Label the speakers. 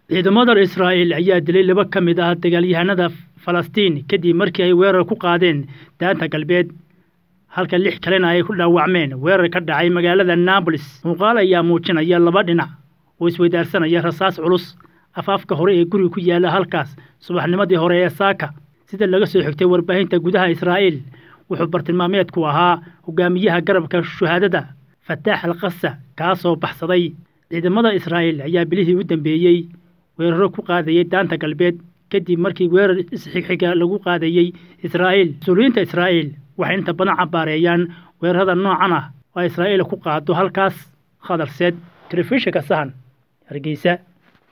Speaker 1: ciidamada israa'iil ayaa dilay laba ka mid ah dagaalyahanada falastiin kadib markii ay weerar ku qaadeen daanta galbeed halka lix kalena ay ku dhaawacmeen weerar ka dhacay magaalada naabolis muuqaal ayaa muujinaya laba dhinac oo isweydaarsanaya rasaas culus afaafka hore ee guriga ku yaalla halkaas subaxnimadii hore ee saaka sida laga soo xigtay warbaahinta gudaha israa'iil wuxuu bartilmaameedku ahaa hogaamiyaha garabka shuhaadada fataax al kasa kaasoo baxsaday ciidamada israa'iil ayaa bilihii u dambeeyey weeraro ku qaadayay daanta galbeed kadib markii weerar isxigxiga lagu qaadayey israa'iil mas-uuliyiinta israa'iil waxay inta badan cabaareeyaan weerarada noocan ah oo israa'iil ku qaado halkaas khadarseed telefishinka sahan hargeysa